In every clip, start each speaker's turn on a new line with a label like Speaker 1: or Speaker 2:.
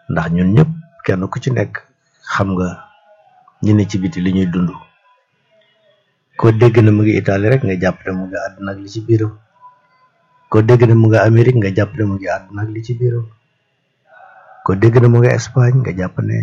Speaker 1: ndax ñun ñëpp kenn ku ci nekk xam nga ñi ne ci biti li ñuy dund koo dégg na mu ngi Italie rek nga jàpp ne mu ngi àdduna ak li ci biiram koo dégg ne mu ngi Amérique nga jàpp ne mu ngi àdduna ak li ci biiram koo dégg ne mu ngi Espagne nga jàpp ne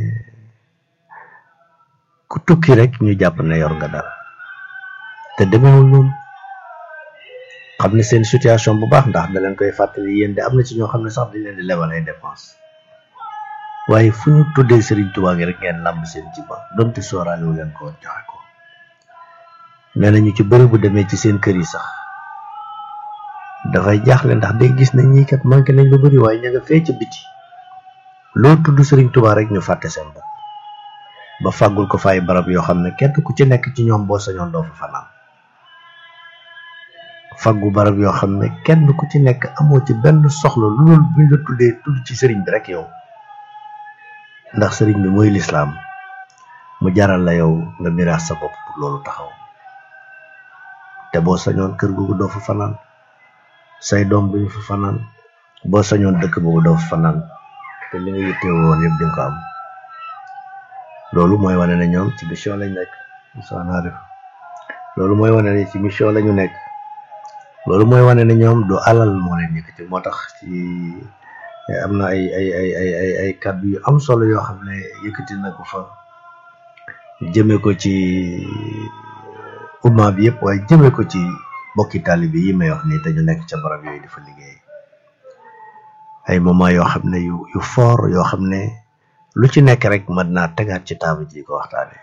Speaker 1: ku tukki rek ñu jàpp ne yor nga dara te demeewul noonu xam ne seen situation bu baax ndax da leen koy fàttali yéen de am na ci ñoo xam ne sax dañ leen di lebal ay dépense waaye fu ñu tuddee Serigne Touba gi rek ngeen làmb seen jiba donte sooraale wu leen ko woon joxe ko nee na ñu ci bëri bu demee ci seen kër yi sax dafay jaaxle ndax day gis na ñii kat manqué nañ lu bëri waaye ña nga fee ca biti loo tudd Serigne Touba rek ñu fàtte seen bopp ba fàggul ko fay barab yoo xam ne kenn ku ci nekk ci ñoom boo sañoon doo fa fanaan faggu barab yoo xam ne kenn ku ci nekk amoo ci benn soxla lu dul buñ la tuddee tudd ci sëriñ bi rek yow ndax sëriñ bi mooy lislaam mu jaral la yow nga miraas sa bopp pour loolu taxaw te boo sañoon kër googu doo fa fanaan say doom bu ñu fa fanaan boo sañoon dëkk boobu doo fa fanaan te li nga yitte woon yëpp di nga ko am loolu mooy wane ne ñoom ci mission lañ nekk Moussa naa def loolu mooy wane ne ci mission lañu nekk loolu mooy wane ne ñoom du alal moo leen yëkkati moo tax ci am na ay ay ay ay ay ay kàddu yu am solo yoo xam ne yëkkati na ko fa jëme ko ci umma bi yëpp waaye jëme ko ci bokki taalibe yi may wax nii te ñu nekk ca barab yooyu di fa liggéey ay moment yoo xam ne yu yu fort yoo xam ne lu ci nekk rek mën naa tegaat ci table ji ko waxtaane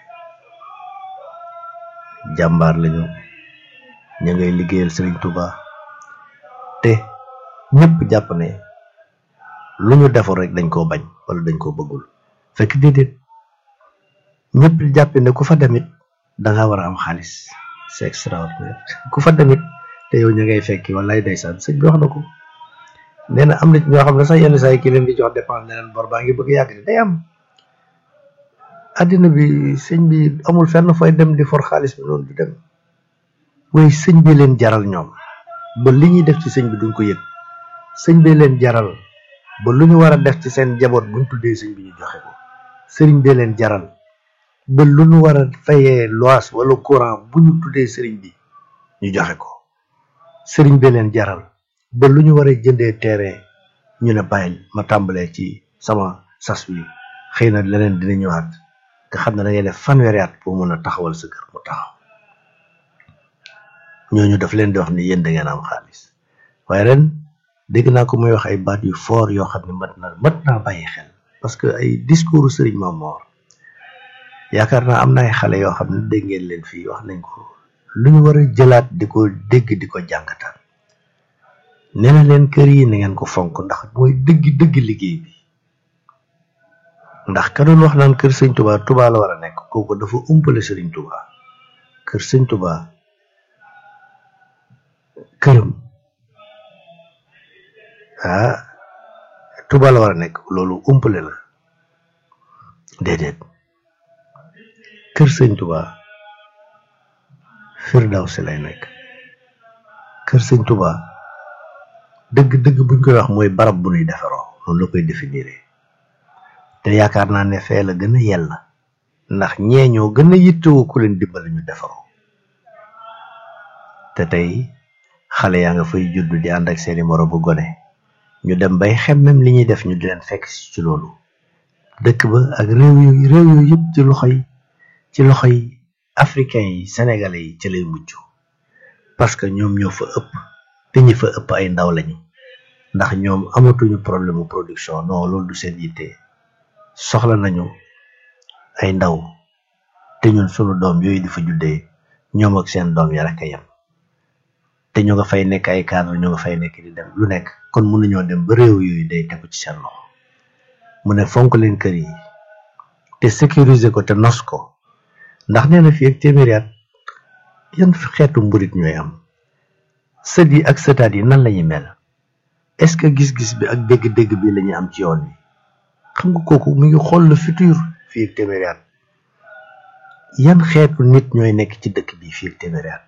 Speaker 1: jàmbaar lañu ña ngay liggéeyal Serigne Touba te ñëpp jàpp ne lu ñu deful rek dañ koo bañ wala dañ koo bëggul fekk déedéet ñëpp jàpp ne ku fa demit da nga war a am xaalis c'est extraordinaire ku fa demit te yow ña ngay fekki wallaay ndeysaan sëñ bi wax na ko nee na am na ci ñoo xam ne sax yenn saa yi ki leen di jox dépense ne leen bor baa ngi bëgg yàgg de day am àddina bi sëñ bi amul fenn fooy dem di for xaalis bi noonu du dem waaye sëñ bi leen jaral ñoom ba li ñuy def ci sëñ bi duñ ko yëg sëñ bi leen jaral ba lu ñu war a def ci seen jaboot buñ tuddee sëñ bi ñu joxe ko sëriñ bi leen jaral ba lu ñu war a fayee lois wala courant bu ñu tuddee sëriñ bi ñu joxe ko sëriñ bi leen jaral ba lu ñu war a jëndee terrain ñu ne bàyyil ma tàmbalee ci sama sas wi xëy na leneen dina ñëwaat nga xam ne da ngay def fanweeri at pour mën a taxawal sa kër mu taxaw ñooñu daf leen di wax ni yéen da ngeen am xaalis waaye ren dégg naa ko muy wax ay baat yu fort yoo xam ne mat na mat naa bàyyi xel parce que ay discours sëriñ Mamor yaakaar naa am na ay xale yoo xam ne dégg ngeen leen fii wax nañ ko lu ñu war a jëlaat di ko dégg di ko jàngataan nee na leen kër yi na ngeen ko fonk ndax mooy dëgg dëgg liggéey bi ndax ka doon wax naan kër sëñ Touba Touba la war a nekk kooku dafa umpale sëriñ Touba kër sëñ Touba këram ah Touba la war a nekk loolu umpale la déedéet kër sëñ Touba Firdawsi lay nekk kër sëñ Touba dëgg-dëgg buñ koy wax mooy barab bu nuy defaroo noonu la koy définir te yaakaar naa ne fee la gën a yella ndax ñee ñoo gën a yittewoo ku leen dimbali ñu defaroo te tey xale yaa nga fay judd di ànd ak seeni moro bu gone ñu dem bay xemmem li ñuy def ñu di leen fekk ci loolu dëkk ba ak réew yooyu réew yooyu yëpp ci loxoy ci loxoy africain yi sénégalais yi ci lay mujj parce que ñoom ñoo fa ëpp te ñi fa ëpp ay ndaw lañu ndax ñoom amatuñu problème mu production non loolu du seen yitte soxla nañu ay ndaw te ñun sunu doom yooyu di fa juddee ñoom ak seen doom ya rek a yem te ñu nga fay nekk ay cadre ñu nga fay nekk di dem lu nekk kon mënuñoo dem ba réew yooyu day tegu ci seen loxo mu ne fonk leen kër yi te sécuriser ko te nos ko ndax nee na fii ak téeméeri at yan xeetu mburit ñooy am sët yi ak sëtaat yi nan lañuy mel est-ce que gis-gis bi ak dégg-dégg bi lañuy am ci yoon wi xam nga kooku mu ngi xool le futur fii ak téeméeri at yan xeetu nit ñooy nekk ci dëkk bi fii ak téeméeri at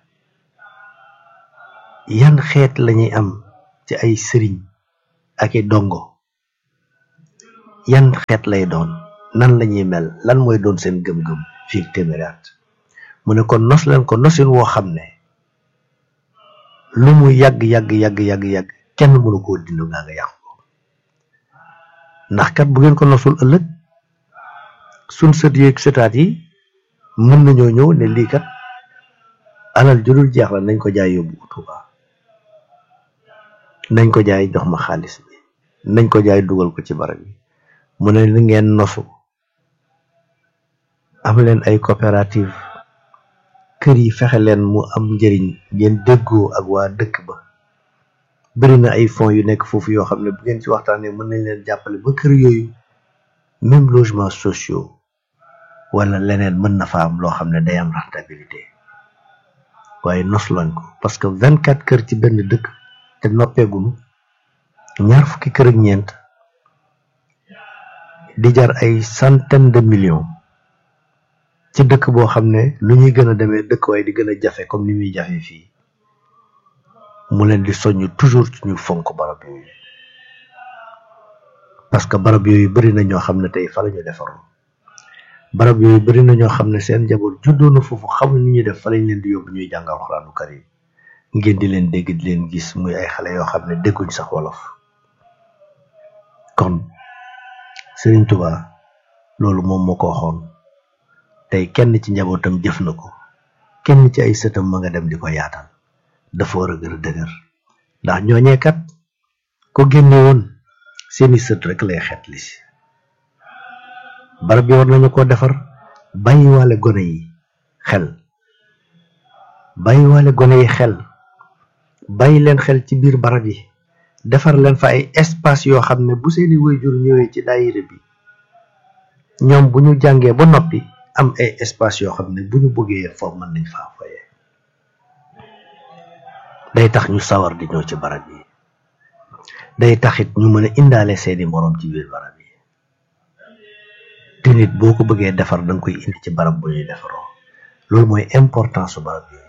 Speaker 1: yan xeet lañuy am ci ay sëriñ ak i dongo yan xeet lay doon nan la ñuy mel lan mooy doon seen gëm-gëm fii ak téeméeri at mu ne kon nos leen ko nosin woo xam ne lu mu yàgg yàgg yàgg yàgg yàgg kenn mënu koo dindi ngaa nga yàqu ko ndax kat bu ngeen ko nosul ëllëg suñ sët yeeg sëtaat yi mën nañoo ñëw ne lii kat alal judul jeex la nañ ko jaay yóbbu Tuuba nañ ko jaay jox ma xaalis bi nañ ko jaay dugal ko ci barab bi mu ne li ngeen nosu am leen ay coopérative kër yi fexe leen mu am njëriñ ngeen déggoo ak waa dëkk ba bëri na ay fonds yu nekk foofu yoo xam ne bu ngeen ci waxtaanee mën nañ leen jàppale ba kër yooyu même logement sociaux wala leneen mën na fa am loo xam ne day am rentabilité waaye nos lañ ko parce que vingt quatre kër ci benn dëkk te noppeegunu ñaar fukki kër ak ñeent di jar ay centaine de millions ci dëkk boo xam ne lu ñuy gën a demee dëkk waaye di gën a jafe comme ni muy jafe fii mu leen di soññ toujours ci ñu fonk barab yooyu parce que barab yooyu bëri na ñoo xam ne tey fa la ñu defaroon barab yooyu bëri na ñoo xam ne seen njaboot juddoo na foofu xamuñ ni ñuy def fa lañ leen di yóbbu ñuy jàngal xuraanu karim ngeen di leen dégg di leen gis muy ay xale yoo xam ne dégguñ sax wolof kon Sëriñ Tuba loolu moom moo ko waxoon tey kenn ci njabootam jëf na ko kenn ci ay sëtam ma nga dem di ko yaatal dafa war a gën a dëgër ndax ñooñee kat ko génne woon seeni sët rek lay xet li si barab bi war nañu ko defar bàyyiwaale gone yi xel bàyyiwaale gone yi xel bàyyi leen xel ci biir barab yi defar leen fa ay espace yoo xam ne bu seeni waajur ñëwee ci daayira bi ñoom bu ñu jàngee ba noppi am ay espace yoo xam ne bu ñu bëggee foofu mën nañ faa foyee day tax ñu sawar di ñëw ci barab yi day taxit ñu mën a indaale seeni moroom ci biir barab yi te nit boo ko bëggee defar danga koy indi ci barab bu ñuy defaroo loolu mooy importance su barab yooyu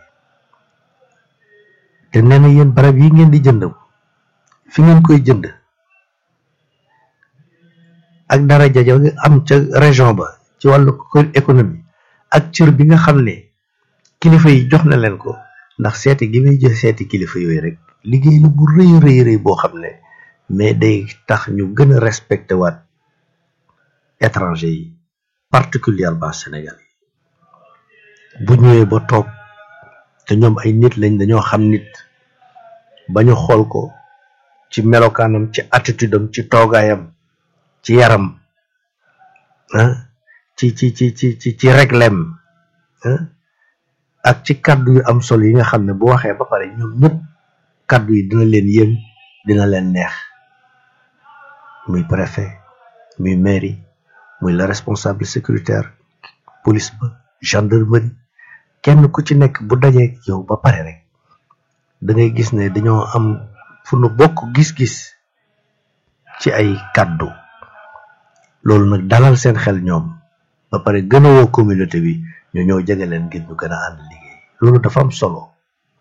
Speaker 1: te nee na yéen barab yi ngeen di jënd fi ngeen koy jënd ak daraja ja am ca région ba ci wàllu économie ak cër bi nga xam ne kilifa yi jox na leen ko ndax seeti gi muy jox seeti kilifa yooyu rek liggéey la bu rëy rëy rëy boo xam ne mais day tax ñu gën a respecté waat étranger yi particulièrement Sénégal yi bu ñëwee ba toog te ñoom ay nit lañ dañoo xam nit ba ñu xool ko ci melokaanam ci attitude am ci toogaayam ci yaram ah ci ci ci ci ci ci reglem ak ci kàddu yu am solo yi nga xam ne bu waxee ba pare ñoom ñëpp kàddu yi dina leen yéem dina leen neex muy préfet muy mairie muy la responsable sécuritaire police ba gendarmerie kenn ku ci nekk bu dajee yow ba pare rek da ngay gis ne dañoo am fu nu bokk gis-gis ci ay kàddu loolu nag dalal seen xel ñoom ba pare gën a woo communauté bi ñu ñëw jege leen ngir ñu gën a ànd liggéey loolu dafa am solo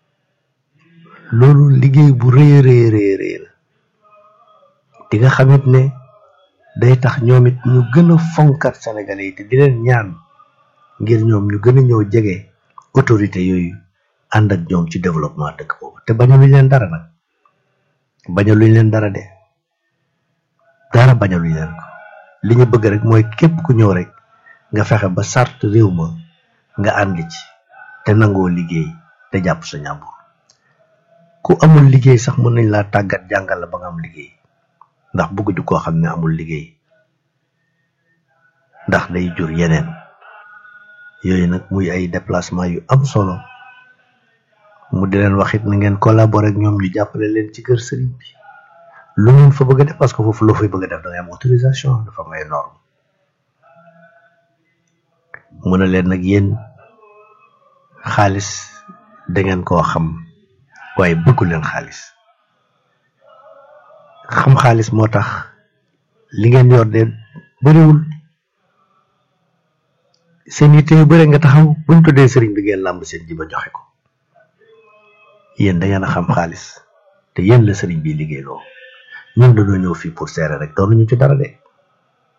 Speaker 1: loolu liggéey bu rëy rëy rëy rëy la di nga xamit ne day tax ñoom it ñu gën a fonkat sénégalais yi te di leen ñaan ngir ñoom ñu gën a ñëw jege autorité yooyu ànd ak ñoom ci développement dëkk boobu te bañaluñ leen dara nag bañaluñ leen dara de dara bañaluñ leen ko li ñu bëgg rek mooy képp ku ñëw rek nga fexe ba sart réew ma nga ànd ci te nangoo liggéey te jàpp sa ñàmbur ku amul liggéey sax mën nañ laa tàggat jàngal la ba nga am liggéey ndax bëgg di koo xam ne amul liggéey ndax day jur yeneen yooyu nag muy ay déplacement yu am solo mu di leen waxit na ngeen collaborer ak ñoom ñu jàppale leen ci kër sëriñ bi lu ngeen fa bëgg a def parce que foofu loo fay bëgg a def da ngay am autorisation dafa am ay norme mu ne leen nag yéen xaalis da ngeen koo xam waaye bëggu leen xaalis xam xaalis moo tax li ngeen yor de bëriwul seen yitte yu bëri nga taxaw buñ tuddee sëriñ bi ngeen làmb seen ji ba joxe ko yéen da ngeen a xam xaalis te yéen la sëriñ bi liggéeyloo ñun dañoo ñëw fii pour seere rek doon ñu ci dara de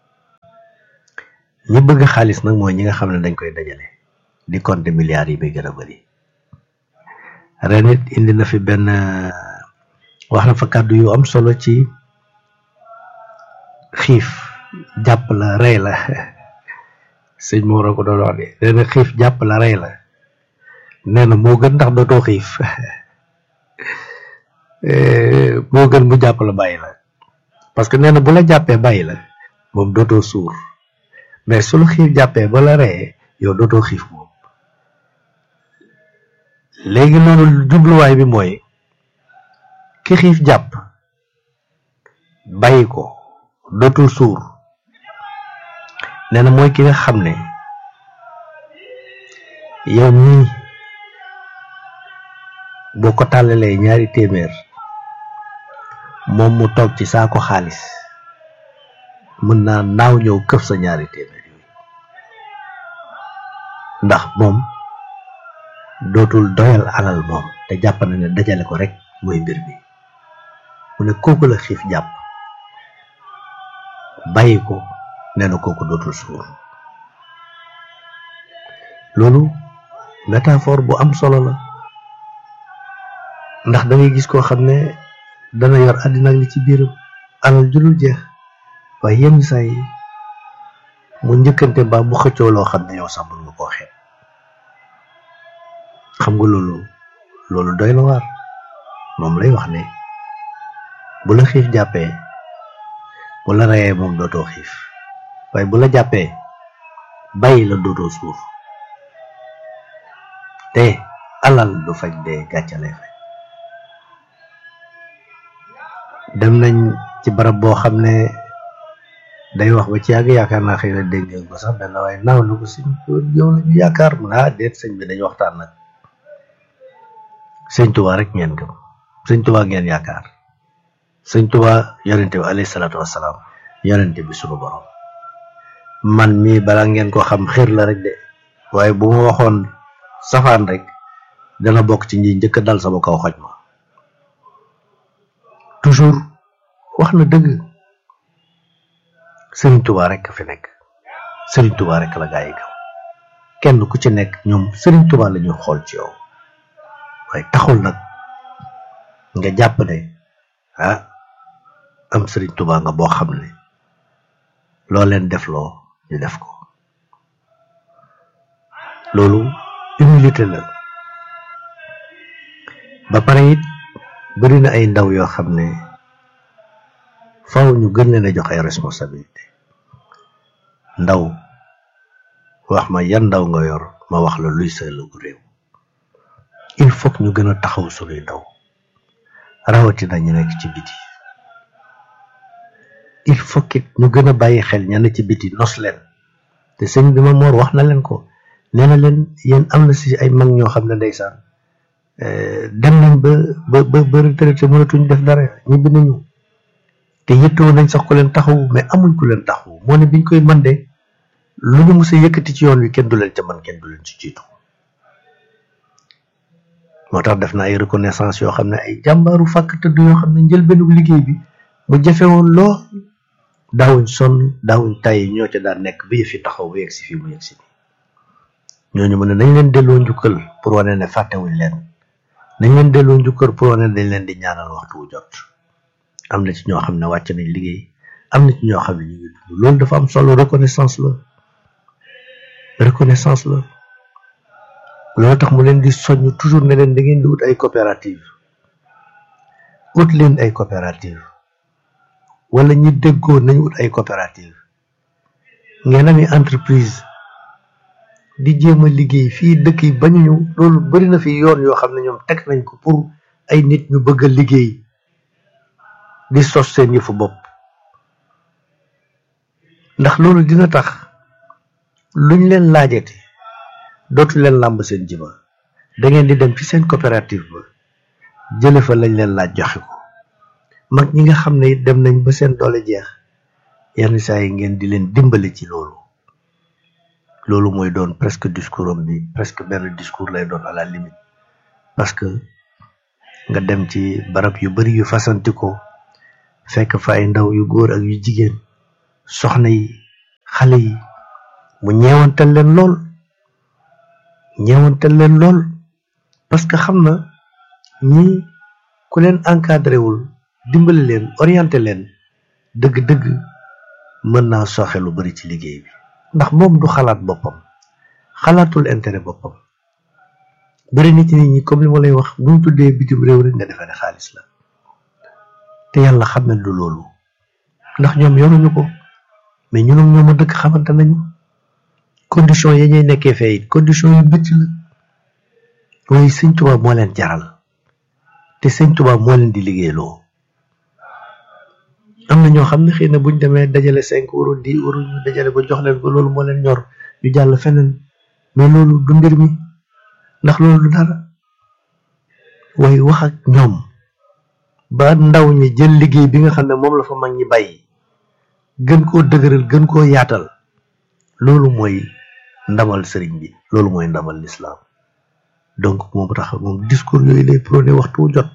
Speaker 1: ñi bëgg xaalis nag mooy ñi nga xam ne dañ koy dajale di compter milliards yi bay gën a bëri ren it indi na fi benn wax na fa kàddu yu am solo ci xiif jàpp la rey la sëñ Moro ko doon wax de nee na xiif jàpp la rey la nee na moo gën ndax dootoo xiif moo gën mu jàpp la bàyyi la parce que nee na bu la jàppee bàyyi la moom dootoo suur mais su la xiif jàppee ba la reyee yow dootoo xiif moom léegi loolu jubluwaay bi mooy ki xiif jàpp bàyyi ko dootul suur nee na mooy ki nga xam ne yow mii boo ko tàllalee ñaari téeméer moom mu toog ci saako xaalis mën naa naaw ñëw këf sa ñaari téeméer yooyu ndax moom dootul doyal alal moom te jàpp na ne dajale ko rek mooy mbir mi mu ne kooku la xiif jàpp bàyyi ko nee na kooku dootul suur loolu métaphore bu am solo la ndax da ngay gis koo xam ne dana yor àddina ak li ci biiram alal ju dul jeex waaye yenn saa yi mu njëkkante mbaa mu xëccoo loo xam ne yow sax mën nga koo xeeb xam nga loolu loolu doy na waar moom lay wax ne bu la xiif jàppee bu la reyee moom dootoo xiif waaye bu la jàppee bàyyi la dootoo suur te alal du faj dee gàccale faj dem nañ ci barab boo xam ne day wax ba ci yàgg yaakaar naa xëy na dégg ngeen ko sax benn waaye naaw na ko sëñ yow la ñu yaakaar mu ah déet sëñ bi dañu waxtaan nag sëñ Tuubaa rek ngeen gëm sëñ Tuubaa ngeen yaakaar sëñ Tuubaa yonente bi alayhi salaatu wassalaam yonente bi sunu borom man mii balaa ngeen ko xam xir la rek de waaye bu ma waxoon safaan rek dana bokk ci ñi njëkk dal sama kaw xoj ma toujours wax na dëgg Sëriñ Tuubaa rek fi nekk Sëriñ Tuubaa rek la gaa yi gëm kenn ku ci nekk ñoom Sëriñ Tuubaa la ñuy xool ci yow waaye taxul nag nga jàpp ne ah am Sëriñ Tuubaa nga boo xam ne loo leen def loo ñu def ko loolu humilité la ba pare it bëri na ay ndaw yoo xam ne faw ñu gën leen a jox ay responsabilité ndaw wax ma yan ndaw nga yor ma wax la luy sa ëllëgu réew il faut que ñu gën a taxaw sunuy ndaw rawatina ñu nekk ci biti il faut que ñu gën a bàyyi xel ña ne ci biti nos leen te sëñ bi ma moor wax na leen ko nee na leen yéen am na si ay mag ñoo xam ne ndeysaan dem nañ ba ba ba ba retraité mënatuñ def dara ñibbi nañu te yëttoo nañ sax ku leen taxawu mais amuñ ku leen taxawu moo ne biñ koy mën de lu ñu mës a yëkkati ci yoon wi kenn du leen ca man kenn du leen ci jiitu moo tax def na ay reconnaissance yoo xam ne ay jàmbaaru fàkk tëdd yoo xam ne njëlbeenu liggéey bi mu jafe woon lool daawuñ sonn daawuñ tàyyi ñoo ca daan nekk ba yëf yi taxaw ba yegg si fii mu yegg si nii ñooñu mu ne nañ leen delloo njukkal pour wane ne fàttewuñ leen nañ leen delloo njukkal pour wane ne dañ leen di ñaanal waxtu wu jot am na ci ñoo xam ne wàcc nañ liggéey am na ci ñoo xam ne ñu ngi dund loolu dafa am solo reconnaissance la reconnaissance la loolu tax mu leen di soññ toujours ne leen da ngeen di wut ay coopérative wut leen ay coopérative wala ñi déggoo nañ wut ay coopérative ngeen ami entreprise di jéem a liggéey fii dëkk yi bañuñu loolu bari na fi yoon yoo xam ne ñoom teg nañ ko pour ay nit ñu bëgg a liggéey di sos seen yëfu bopp ndax loolu dina tax luñ leen laajate dootu leen làmb seen jiba da ngeen di dem ci seen coopérative ba jële fa lañ leen laaj joxe ko mag ñi nga xam ne it dem nañ ba seen doole jeex yenn saa yi ngeen di leen dimbali ci loolu loolu mooy doon presque discours am bi presque benn discours lay doon à la limite parce que nga dem ci barab yu bari yu fasanti ko fekk fa ay ndaw yu góor ak yu jigéen soxna yi xale yi mu ñeewantal leen lool ñeewantal leen lool parce que xam na ñi ku leen encadré wul dimbali leen orienté leen dëgg-dëgg mën naa soxe lu bari ci liggéey bi ndax moom du xalaat boppam xalaatul intérêt boppam bari nit nit ñi comme li ma lay wax bu ñu tuddee bitim réew rek nga defee ne xaalis la te yàlla xam ne du loolu ndax ñoom yoruñu ko mais ñun ak ñoom a dëkk xamante nañu condition yi ñuy nekkee fee it condition yu métti la waaye sëñ Tuubaa moo leen jaral te sëñ Tuubaa moo leen di liggéeyloo am na ñoo xam ne xëy na buñ demee dajale cinq euro dix euro ñu dajale ko jox leen ko loolu moo leen ñor ñu jàll feneen mais loolu du mbir mi ndax loolu du dara waaye wax ak ñoom ba ndaw ñi jël liggéey bi nga xam ne moom la fa mag ñi bàyyi gën koo dëgëral gën koo yaatal loolu mooy ndamal sëriñ bi loolu mooy ndamal lislaam donc moom tax moom discours yooyu lay prôné waxtu jot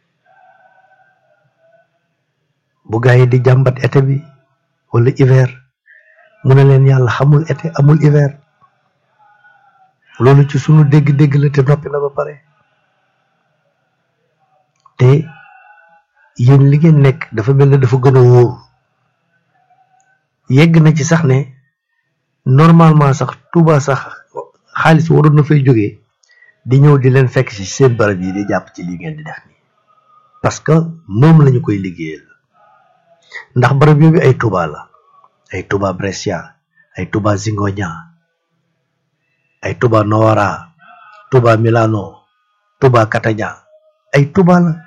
Speaker 1: bu gaa yi di jàmbat été bi wala hiver mu ne leen yàlla xamul été amul hiver loolu ci sunu dégg-dégg la te noppi na ba pare te yéen li ngeen nekk dafa mel ne dafa gën a wóor yegg na ci sax ne normalement sax Touba sax xaalis waroon na fay jógee di ñëw di leen fekk ci seen barab yi di jàpp ci li ngeen di def nii parce que moom lañu koy liggéeyal ndax barab yooyu ay Touba la ay Touba Brescia ay Touba Zingoña ay Touba Novara Touba Milano Touba Catania ay Touba la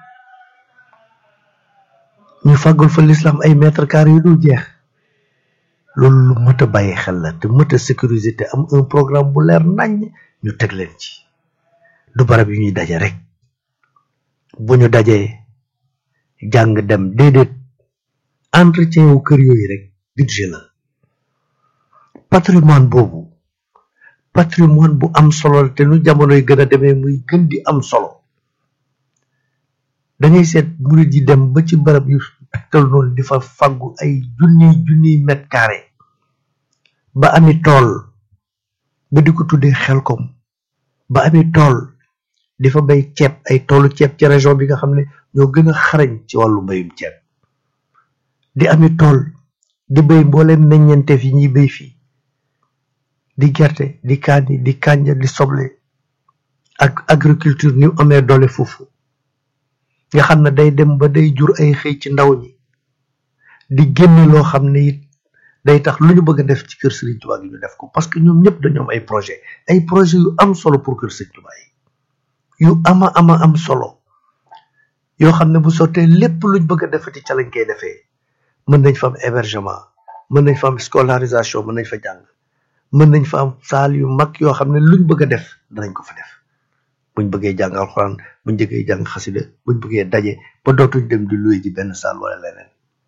Speaker 1: ñu fàggul fa l'islam ay mètre carré yu dul jeex loolu lu mët a bàyyi xel la te mët a sécuriser te am un programme bu leer naññ ñu teg leen ci du barab yu ñuy daje rek bu ñu dajee jàng dem déedéet entretien wu kër yooyu rek budget la patrimoine boobu patrimoine bu am solo la te nu jamonoy gën a demee muy gën di am solo da ngay seet murid yi dem ba ci barab yu tegtal noonu di fa faggu ay junniy junniy mètre carré ba ami tool ba di ko tuddee xelkom ba ami tool di fa bay ceeb ay toolu ceeb ci région bi nga xam ne ñoo gën a xarañ ci wàllu mbayum ceeb di ami tool di bay mbooleem meññeenteef yi ñuy bay fii di gerte di kaani di kànja di soble ak agriculture ni amee doole foofu nga xam ne day dem ba day jur ay xëy ci ndaw ñi di génne loo xam ne it day tax lu ñu bëgg a def ci kër Serigne Touba gi ñu def ko parce que ñoom ñëpp dañoo am ay projet ay projet yu am solo pour kër Serigne Touba yi yu ama ama am solo yoo xam ne bu sottee lépp luñ bëgg a defati ca lañ koy defee mën nañ fa am hébergement mën nañ fa am scolarisation mën nañ fa jàng mën nañ fa am saal yu mag yoo xam ne luñ bëgg a def danañ ko fa def buñ bëggee jàng alxuraan buñ bëggee jàng xasida buñ bëggee daje ba dootuñ dem di luy ji benn saal wala leneen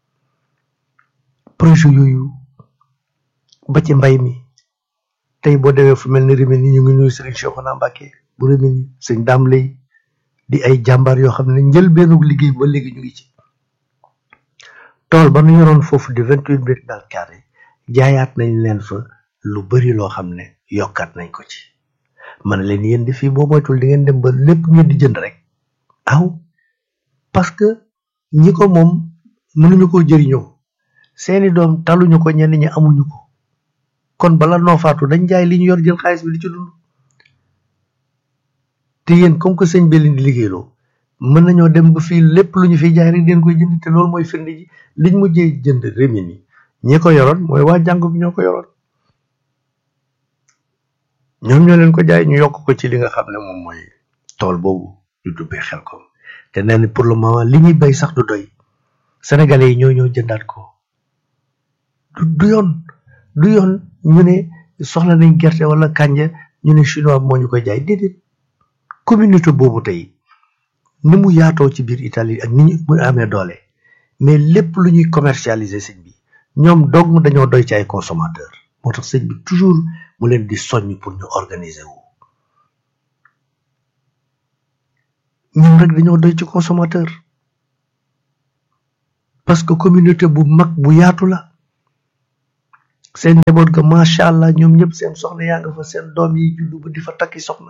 Speaker 1: projet yooyu ba ci mbay mi tey boo demee fu mel ni Rimini ñu ngi nuyu Serigne Cheikhouna Mbacké bu Rimini sëñ daam lay di ay jàmbaar yoo xam ne njëlbeenu liggéey ba léegi ñu ngi ci tool ba nu yoroon foofu di vingt huit mètres dans carré jaayaat nañ leen fa lu bari loo xam ne yokkaat nañ ko ci man leen yéen di fii boo moytul di ngeen dem ba lépp ngeen di jënd rek aw parce que ñi ko moom mënuñu ko jëriñoo seeni doom taluñu ko ñenn ñi amuñu ko kon bala noo faatu dañ jaay li ñu yor jël xaalis bi di ci dund te yéen comme que sëñ bi leen di liggéeyloo mën nañoo dem ba fii lépp lu ñu fiy jaay rek den koy jënd te loolu mooy firnde ji liñ mujjee jënd Rimini ñi ko yoroon mooy waa jàngu bi ñoo ko yoroon ñoom ñoo leen ko jaay ñu yokk ko ci li nga xam ne moom mooy tool boobu ñu dubbee xel ko te nee na pour le moment li ñuy bay sax du doy sénégalais yi ñoo ñoo jëndaat ko du du yoon du yoon ñu ne soxla nañ gerte wala kànja ñu ne chinois moo ñu koy jaay déedéet communauté boobu tey ni mu yaatoo ci biir Italie ak ni ñu mu amee doole mais lépp lu ñuy commercialiser sëñ bi ñoom dong dañoo doy ci ay consommateur moo tax sëñ bi toujours mu leen di soññ pour ñu organiser wu ñun rek dañoo doy ci consommateur parce que communauté bu mag bu yaatu la seen njaboot ga macha allah ñoom ñëpp seen soxna yaa nga fa seen doom yi juddu ba di fa takki soxna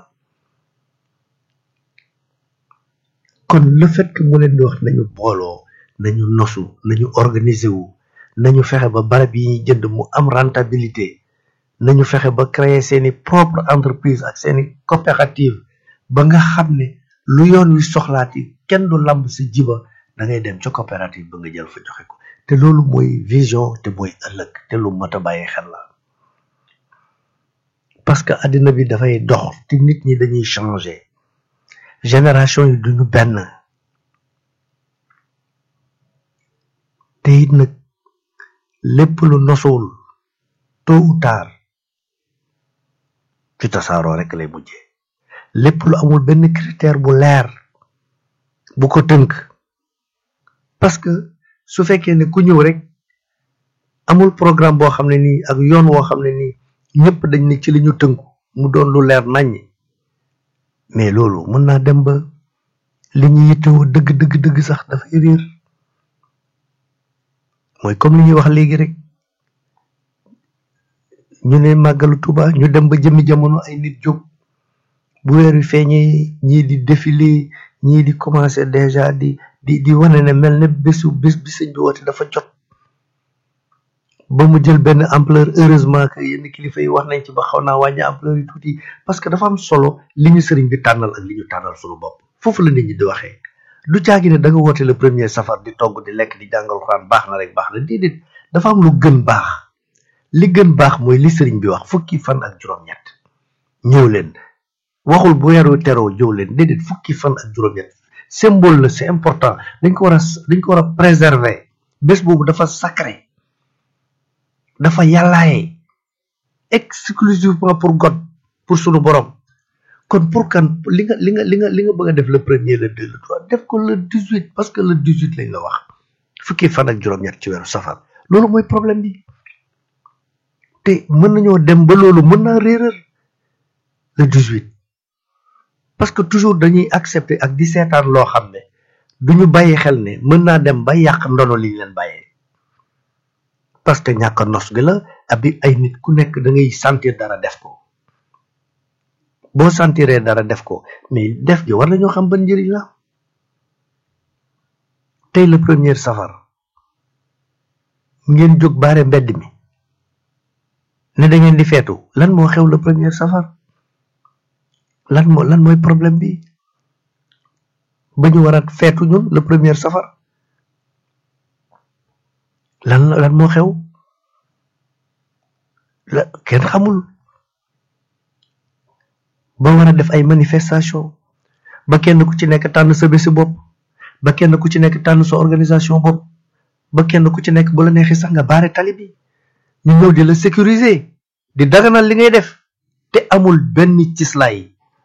Speaker 1: kon le fait que mu leen di wax nañu booloo nañu nosu nañu organiser wu nañu fexe ba barab yi ñuy jënd mu am rentabilité nañu fexe ba créer seeni propre entreprise ak seeni coopérative ba nga xam ne lu yoon wi soxlaati kenn du lamb si jiba da ngay dem ca coopérative ba nga jël fa joxe ko te loolu mooy vision te mooy ëllëg te lu mat a bàyyi xel la parce que àddina bi dafay dox te nit ñi dañuy changer génération yi duñu benn te it nag lépp lu nosuwul tôt ou tard ci tasaaroo rek lay mujjee lépp lu amul benn critère bu leer bu ko tënk parce que su fekkee ne ku ñëw rek amul programme boo xam ne nii ak yoon woo xam ne nii ñëpp dañ ne ci li ñu tënku mu doon lu leer naññ mais loolu mën naa dem ba li ñu yittewoo dëgg dëgg dëgg sax dafay réer mooy comme li ñuy wax léegi rek ñu ne màggalu Tuuba ñu dem ba jëmmi jamono ay nit jóg bu weer wi feeñee ñii di défilé ñii di commencé déjà di di di wane ne mel ne bésu bés bi sëñ bi woote dafa jot ba mu jël benn ampleur heureusement que yenn kilifa yi wax nañ ci ba xaw naa wàññi ampleur yi tuuti parce que dafa am solo li ñu sëriñ bi tànnal ak li ñu tànnal suñu bopp foofu la nit ñi di waxee du caagi ne da nga woote le premier safar di togg di lekk di jàngal xuraan baax na rek baax na déedéet dafa am lu gën baax li gën baax mooy li sëriñ bi wax fukki fan ak juróom-ñett ñëw leen waxul bu weeru teroo jëw leen déedéet fukki fan ak juróom-ñett symbole la c'est important dañ ko war a dañ ko war a préserver bés boobu dafa sacré dafa yàllaaye exclusivement pour God pour sunu borom kon pour kan li nga li nga li nga li nga bëgg a def le premier le deux le trois def ko le dix huit parce que le dix huit lañ la wax fukki fan ak juróom-ñett ci weeru safar loolu mooy problème bi te mën nañoo dem ba loolu mën naa réeral le dix huit parce que toujours dañuy accepter ak di seetaan loo xam ne duñu bàyyi xel ne mën naa dem ba yàq ndono li ñu leen bàyyee parce que ñàkk a nos gi la ab di ay nit ku nekk da ngay sentir dara def ko boo sentiree dara def ko mais def gi war nañoo xam ban njëriñ la tey le premier safar ngeen jóg baare mbedd mi ne da ngeen di feetu lan moo xew le premier safar lan moo lan mooy problème bi ba ñu war a feetu ñun le premier safar lan lan moo xew la kenn xamul ba war a def ay manifestation ba kenn ku ci nekk tànn sa bési bopp ba kenn ku ci nekk tànn sa organisation bopp ba kenn ku ci nekk bu la neexee sax nga baare tali bi ñu ñëw di la sécuriser di daganal li ngay def te amul benn cislaay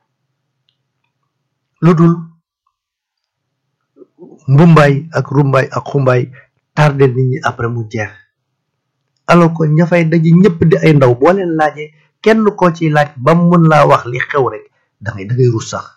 Speaker 1: lu dul mbumbaay ak rumbaay ak xumbaay tardé nit ñi après mu jeex alors que ña fay daje ñëpp di ay ndaw boo leen laajee kenn koo ciy laaj ba mu mën laa wax li xew rek da ngay da ngay rus sax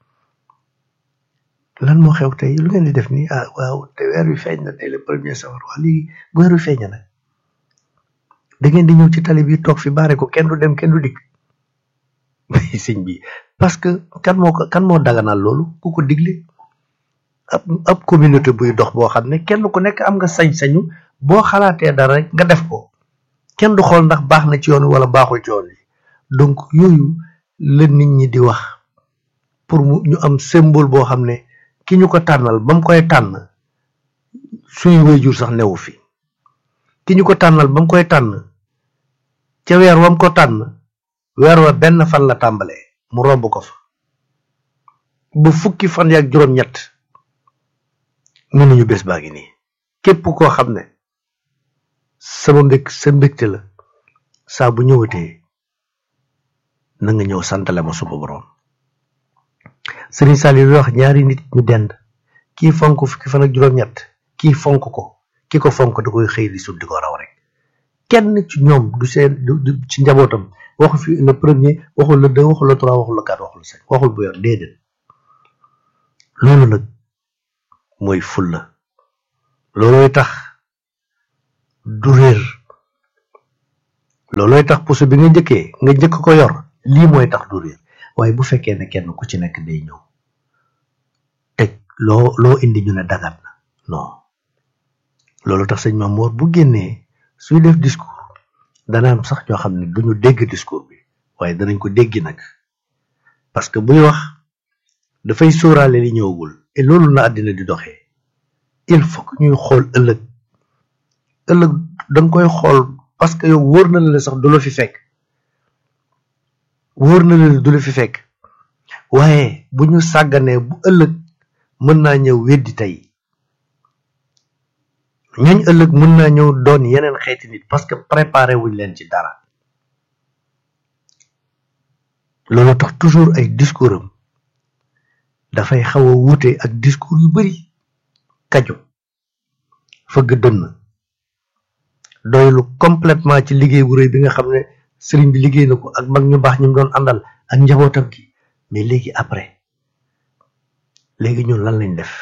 Speaker 1: lan moo xew tey lu ngeen di def nii ah waaw te weer wi feeñ na tey le premier safar wax léegi bu weer wi feeñ na nag da ngeen di ñëw ci tali bi toog fi baare ko kenn du dem kenn du dikk sëñ bi parce que kan moo ko kan moo daganal loolu ku ko digle ab ab communauté buy dox boo xam ne kenn ku nekk am nga sañ-sañu boo xalaatee dara rek nga def ko kenn du xool ndax baax na ci yoon wi wala baaxul ci yoon wi donc yooyu la nit ñi di wax pour mu ñu am symbole boo xam ne ki ñu ko tànnal ba mu koy tànn suñu waajur sax newu fi ki ñu ko tànnal ba mu koy tànn ca weer wam ko tànn weer wa benn fan la tàmbalee mu romb ko fa ba fukki fan yaak juróom-ñett mënuñu bés baa ngi nii képp koo xam ne sama mbég sa mbégte la saa bu ñëwatee na nga ñëw santale ma suba borom Serigne Saliou wax ñaari nit ñu dend kii fonk fukki fan ak juróom-ñett kii fonk ko ki ko fonk da koy xëy di sut di ko raw rek kenn ci ñoom du seen du ci njabootam waxu fi le premier waxul le deux waxul le trois waxul le quatre waxul le cinq waxul bu yor déedéet loolu nag mooy fulla loolooy tax du réer loolooy tax puso bi nga njëkkee nga njëkk ko yor lii mooy tax du réer waaye bu fekkee ne kenn ku ci nekk day ñëw teg loo loo indi ñu ne dagat na non loolu tax sëñ Mamour bu génnee suy def discours dana am sax ñoo xam ne duñu dégg discours bi waaye danañ ko déggi nag parce que buy wax dafay sóoraale li ñëwagul et loolu na àddina di doxee il faut que ñuy xool ëllëg ëllëg danga koy xool parce que yow wóor na la sax du la fi fekk wóor na la du la fi fekk waaye bu ñu sàgganee bu ëllëg mën naa ñëw weddi tey ñooñ ëllëg mën naa ñëw doon yeneen xeeti nit parce que préparé wuñ leen ci dara loolu tax toujours ay discours am dafay xaw a wuute ak discours yu bari kaju fëgg dënn doylu complètement ci liggéey bu rëy bi nga xam ne sëriñ bi liggéey na ko ak mag ñu baax ñu doon àndal ak njabootam gi mais léegi après léegi ñun lan lañ def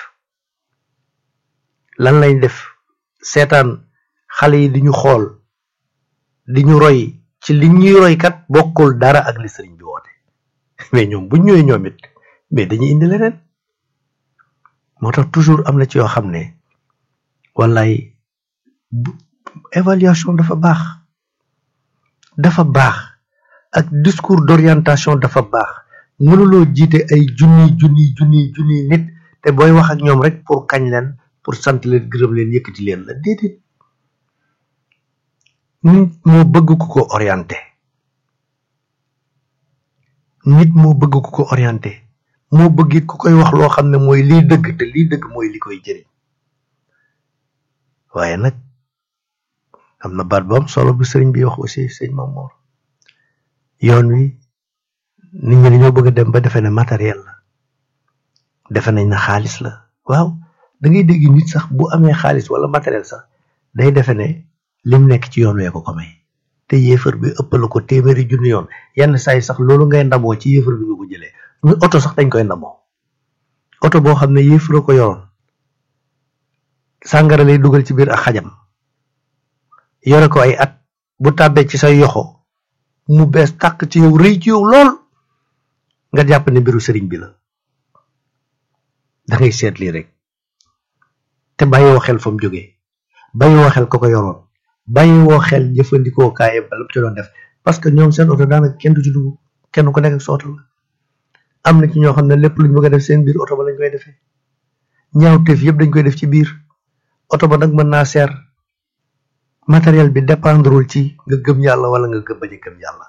Speaker 1: lan lañ def seetaan xale yi di ñu xool di ñu roy ci li ñuy roy kat bokkul dara ak li sëriñ bi woote mais ñoom buñ ñëwee ñoom it mais dañuy indi leneen moo tax toujours am na ci yoo xam ne wallaay évaluation dafa baax dafa baax ak discours d'orientation dafa baax mënuloo jiite ay junni junni junni junni nit te booy wax ak ñoom rek pour kañ leen pour sant leen gërëm leen yëkkati leen la déedéet nit moo bëgg ku ko orienté nit moo bëgg ku ko orienté moo bëgg it ku koy wax loo xam ne mooy liy dëgg te liy dëgg mooy li koy jëriñ waaye nag am na baat bu am solo bu sëriñ bi wax aussi sëñ Mamour yoon wi nit ñi dañoo bëgg a dem ba defe ne matériel la defe nañ na xaalis la waaw da ngay dégg nit sax bu amee xaalis wala matériel sax day defe ne lim nekk ci yoon wee ko ko may te yéefar bi ëppal ko téeméeri junni yoon yenn saa yi sax loolu ngay ndamoo ci yéefar bi nga ko jëlee ñu oto sax dañ koy ndamoo oto boo xam ne yéefara ko yoroon sàngara lay dugal ci biir ak xajam yore ko ay at bu tàbbee ci say yoxo mu bees tàq ci yow rëy ci yow lool nga jàpp ne mbiru sëriñ bi la da ngay seet lii rek te bàyyiwoo xel fa mu jógee bàyyiwoo xel ko ko yoroon bàyyiwoo xel jëfandikoo kaaye ba la ci doon def parce que ñoom seen oto daanaka kenn du ci dugg kenn ku nekk ak sa oto la am na ci ñoo xam ne lépp luñ bëgg a def seen biir oto ba lañ koy defee ñaawteef yëpp dañ koy def ci biir oto ba nag mën naa seer matériel bi dépendrul ci nga gëm yàlla wala nga gëm bañ a gëm yàlla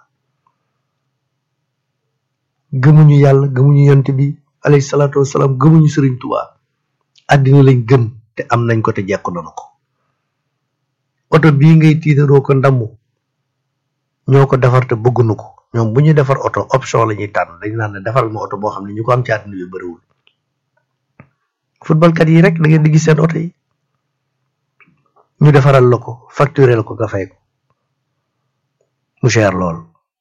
Speaker 1: gëmuñu yàlla gëmuñu yont bi alayhi salaatu wasalaam gëmuñu sëriñ Tuubaa àddina lañ gëm te am nañ ko te jekku nanu ko oto bii ngay tiitaroo ko ndamu ñoo ko defar te bëggunu ko ñoom bu ñu defar oto option la ñuy tànn dañ naan ne defaral ma oto boo xam ne ñu ko am ci àddina bi bëriwul footballkat yi rek da ngeen di gis seen oto yi ñu defaral la ko facturé la ko nga fay ko mu cher lool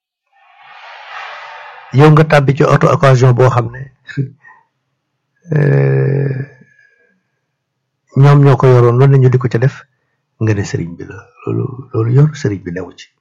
Speaker 1: yow nga tàbbi ci auto occasion boo xam ne ñoom ñoo ko yoroon loolu ñu di ko ca def nga ne sëriñ bi la loolu loolu yoonu sëriñ bi newu ci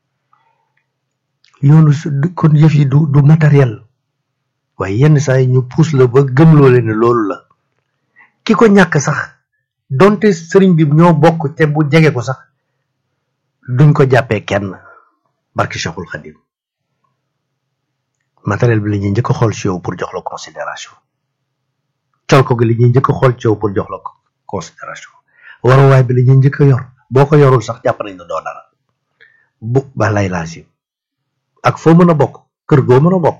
Speaker 1: yoonu kon yëf yi du du matériel waaye yenn saa yi ñu puus la ba gëmloo leen ne loolu la ki ko ñàkk sax donte sëriñ bi ñoo bokk te bu jege ko sax duñ ko jàppee kenn barki Cheikhul Khadim matériel bi la ñuy njëkk a xool ci yow pour jox la considération col ko gi li ñuy njëkk a xool ci yow pour jox la considération waruwaay bi la ñuy njëkk a yor boo ko yorul sax jàpp nañ ne doo dara bu ba lay laasim ak foo mën a bokk kër goo mën a bokk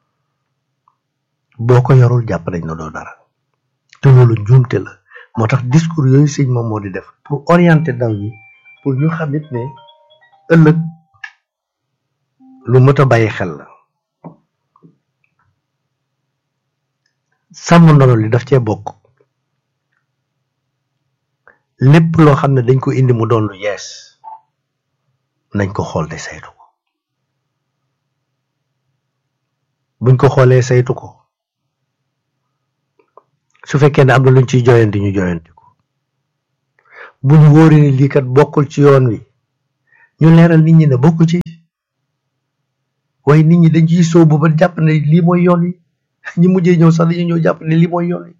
Speaker 1: boo ko yorul jàpp nañ ne doo dara te loolu njuumte la moo tax discours yooyu sëñ moom moo di def pour orienter ndaw ñi pour ñu xam it ne ëllëg lu mët a bàyyi xel la sàmm ndono li daf cee bokk lépp loo xam ne dañ ko indi mu doon lu yees nañ ko xool te saytu ko buñ ko xoolee saytu ko su fekkee ne am na luñ ciy joyanti ñu joyanti ko bu ñu wóoree ni lii kat bokkul ci yoon wi ñu leeral nit ñi ne bokku ci waaye nit ñi dañ ciy sóobu ba jàpp ne lii mooy yoon wi ñi mujjee ñëw sax dañuy ñëw jàpp ne lii mooy yoon wi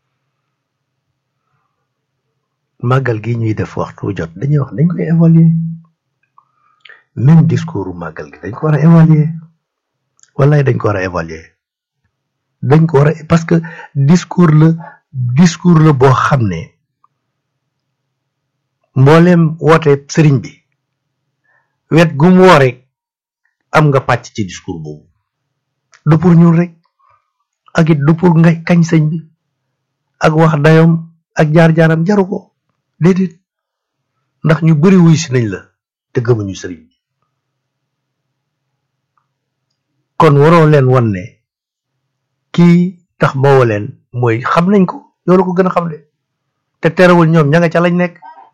Speaker 1: màggal gi ñuy def waxtu jot dañuy wax dañ koy évaluer même discours màggal gi dañ ko war a évaluer wallaay dañ ko war a évaluer dañ ko war a parce que discours la discours la boo xam ne mbooleem woote sëriñ bi wet gu mu woo rek am nga pàcc ci discours boobu du pour ñun rek ak it du pour nga kañ sëñ bi ak wax dayoom ak jaar-jaaram jaru ko déedéet ndax ñu bari wuy si nañ la te gëmuñu sëriñ bi kon waroo leen wan ne kii tax ma woo leen mooy xam nañ ko yow la ko gën a xam le te terewul ñoom ña nga ca lañ nekk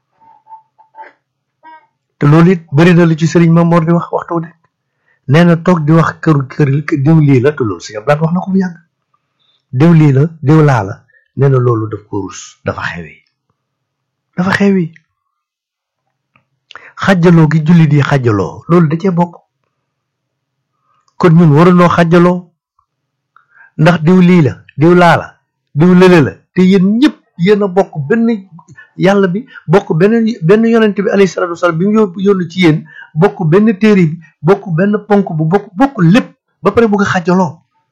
Speaker 1: te loolu it bari na lu ci sëriñ Mamoor di wax waxtu nekk nee na toog di wax kër kër diw lii la te loolu si blaat wax na ko bu yàgg diw lii la diw laa la nee na loolu daf ko rus dafa xewi dafa xewi xàjjaloo gi jullit yi xàjjaloo loolu da cee bokk kon ñun warunoo xàjjaloo ndax diw lii la diw laa la diw lële la te yéen ñëpp yéen a bokk benn yàlla bi bokk benn benn yonent bi alayhi salaatu wasalaam bi mu yóbbu yónni ci yéen bokk benn téere bi bokk benn ponk bu bokk bokk lépp ba pare bëgg a xàjjaloo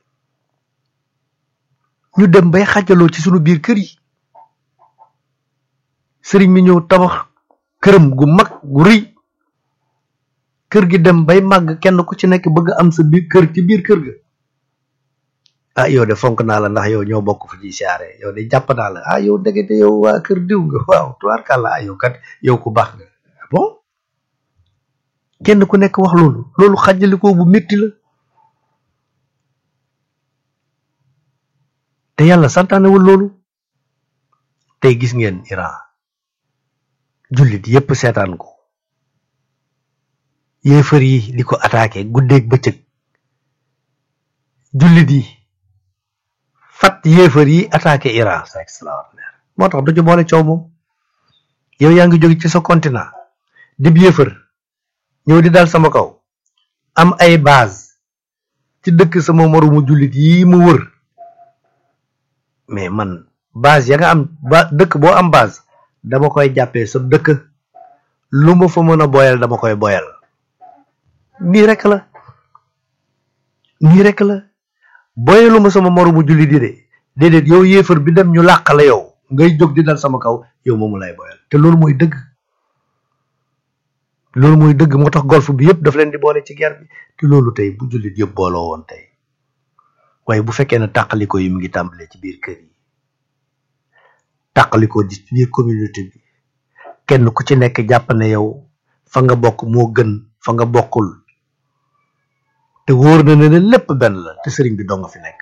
Speaker 1: ñu dem bay xàjjaloo ci sunu biir kër yi sëriñ mi ñëw tabax këram gu mag gu rëy kër gi dem bay màgg kenn ku ci nekk bëgg am sa biir kër ci biir kër ga ah yow de fonk naa la ndax yow ñoo bokk fu ñuy siyaare yow de jàpp naa la ah yow ndekete yow waa kër diw nga waaw tubaarkàlla ah yow kat yow ku baax nga bon kenn ku nekk wax loolu loolu xàjjalikoo bu métti la te yàlla santaanewul loolu tey gis ngeen Iran jullit yépp seetaan ko yéefar yi di ko attaqué guddeeg bëccëg jullit yi fat yéefar yi attaqué Iran c'est extraordinaire moo tax du ci boole coow moom yow yaa ngi jóge ci sa continent dib yéefar ñëw di dal sama kaw am ay base ci dëkk sama moromu jullit yi mu wër mais man base ya nga am ba dëkk boo am base dama koy jàppee sa dëkk lu ma fa mën a boyal dama koy boyal nii rek la nii rek la boyalu ma sama moromu jullit yi de déedéet yow yéefar bi dem ñu làq la yow ngay jóg di dal sama kaw yow moomu lay boyal te loolu mooy dëgg loolu mooy dëgg moo tax golf bi yëpp daf leen di boole ci guerre bi te loolu tey bu jullit yëpp booloo woon tey waaye bu fekkee ne tàqaliko yi mu ngi tàmbalee ci biir kër yi tàqaliko di ci biir communauté bi kenn ku ci nekk jàpp ne yow fa nga bokk moo gën fa nga bokkul te wóor na ne ne lépp benn la te sëriñ bi doo nga fi nekk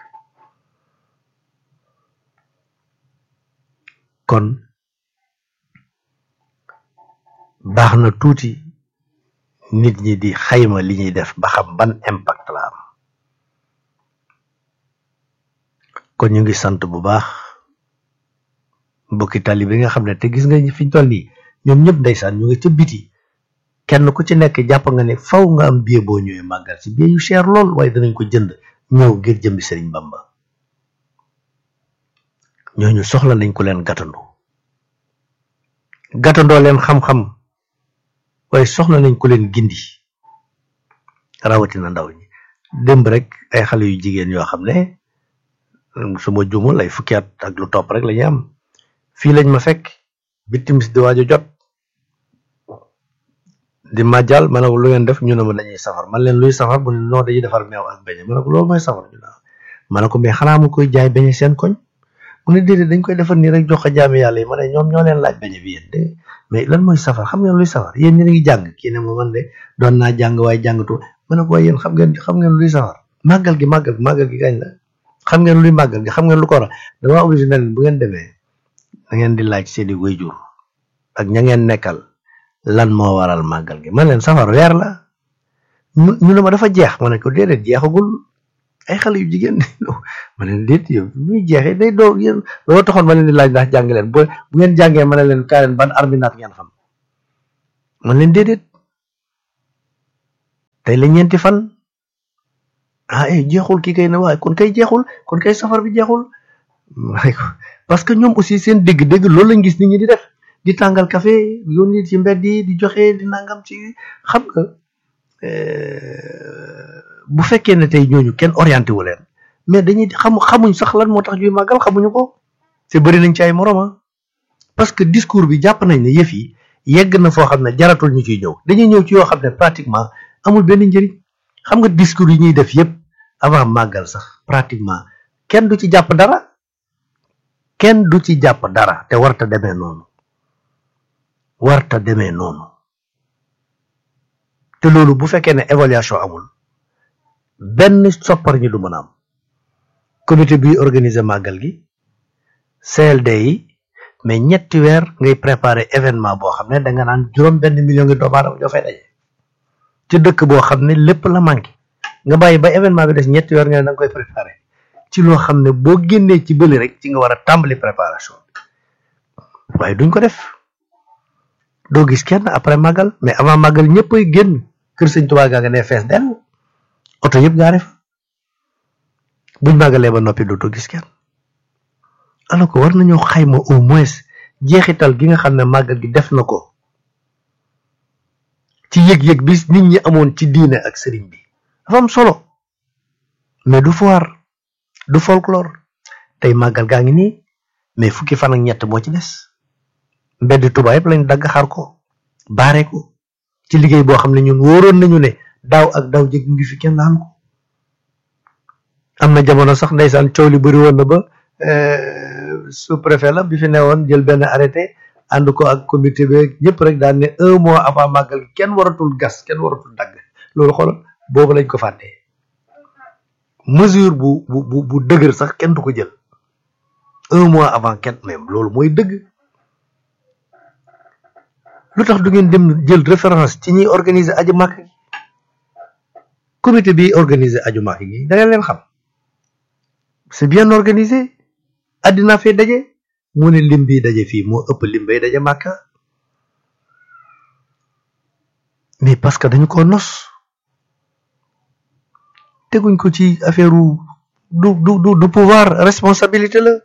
Speaker 1: kon baax na tuuti nit ñi di xayma li ñuy def ba xam ban impact la am kon ñu ngi sant bu baax mbokki tali bi nga xam ne te gis nga fi ñu toll nii ñoom ñëpp ndeysaan ñu ngi ca biti kenn ku ci nekk jàpp nga ne faw nga am billet boo ñëwee màggal si billet yu cher lool waaye danañ ko jënd ñëw ngir jëmbi Sëriñ Bamba ñooñu soxla nañ ko leen gàttandoo gàttandoo leen xam-xam waaye soxla nañ ko leen gindi rawatina ndaw ñi démb rek ay xale yu jigéen yoo xam ne suma jumul ay fukki at ak lu topp rek la ñu am fii lañ ma fekk bi timis di waaju jot di màjjal ma ne ko lu ngeen def ñu ne ma dañuy safar man leen luy safar bu ne noo dañuy defar meew ak beñe ma ne ko loolu mooy safar ñu ne ma ne ko mais xanaa mu koy jaay beñe seen koñ mu ne déedéet dañ koy defar nii rek jox ko jaami yàlla yi ma ne ñoom ñoo leen laaj beñe bi yéen de mais lan mooy safar xam ngeen luy safar yéen ñi ngi jàng kii ne ma man de doon naa jàng waaye jàngatu ma ne ko waaye yéen xam ngeen xam ngeen luy safar màggal gi màggal gi màggal gi gañ la xam ngeen luy màggal gi xam ngeen lu ko war a dama obligé na leen bu ngeen demee da ngeen di laaj seeni waajur ak ña ngeen nekkal lan moo waral màggal gi man leen safar weer la ñu ñu ne ma dafa jeex ma ne ko déedéet jeexagul ay xale yu jigéen ma leen déet yow muy jeexee day doo yéen loolu taxoon ma leen di laaj ndax jàng leen bu bu ngeen jàngee ma ne leen kaa leen ban arminaat ngeen xam man leen déedéet tey la ñeenti fan ah eh jeexul kii kay ne waaye kon kay jeexul kon kay safar bi jeexul parce que ñoom aussi seen dégg-dégg loolu lañ gis nit ñi di def di tàngal café yónni ci mbedd yi di joxe di nangam ci xam nga bu fekkee ne tey ñooñu kenn orienté wu leen mais dañuy xam xamuñ sax lan moo tax ñuy màggal xamuñu ko te bëri nañ ci ay moroma parce que discours bi jàpp nañ ne yëf yi yegg na foo xam ne jaratul ñu ciy ñëw dañuy ñëw ci yoo xam ne pratiquement amul benn njëriñ xam nga discours yi ñuy def yëpp avant màggal sax pratiquement kenn du ci jàpp dara kenn du ci jàpp dara te warta demee noonu warta demee noonu te loolu bu fekkee ne évaluation amul benn soppar ñi du mën a am comité bi organiser màggal gi CLD yi mais ñetti weer ngay préparer événement boo xam ne da nga naan juróom benn million ngi doomu aadama ñoo fay daje ci dëkk boo xam ne lépp la manqué nga bàyyi ba événement bi des ñetti weer nga ne da nga koy préparer ci loo xam ne boo génnee ci bëli rek ci nga war a tàmbali préparation bi waaye duñ ko def doo gis kenn après màggal mais avant màggal ñëpp ay génn kër sëñ Tuubaa gaa nga ne fees dell oto yëpp gaare fa buñ màggalee ba noppi dootoo gis kenn alors que war nañoo xayma au moins jeexital gi nga xam ne màggal gi def na ko ci yëg-yëg bis nit ñi amoon ci diine ak sëriñ bi dafa am solo mais du foire du folklore tey màggal gaa ngi nii mais fukki fan ak ñett moo ci des mbedd Tuubaa yëpp lañ dagg xar ko baare ko ci liggéey boo xam ne ñun wóoroon nañu ne daaw ak daaw jëg ngi fi kenn laal ko am na jamono sax ndeysaan coow li bëri woon na ba sous préfet la bi fi newoon jël benn arrêté ànd ko ak comité bi ñëpp rek daan ne un mois avant màggal kenn waratul gas kenn waratul dagg loolu xoolal boobu lañ ko fàttee mesure bu bu bu dëgër sax kenn du ko jël un mois avant kenn même loolu mooy dëgg lu tax du ngeen dem jël référence ci ñiy organiser aju màkk gi comité bi organiser aju màkk gi da ngeen leen xam c'est bien organisé àddina fee daje mu ne lim bi daje fii moo ëpp lim bay daje màkka mais parce que dañu ko nos teguñ ko ci affaire du du du du pouvoir responsabilité la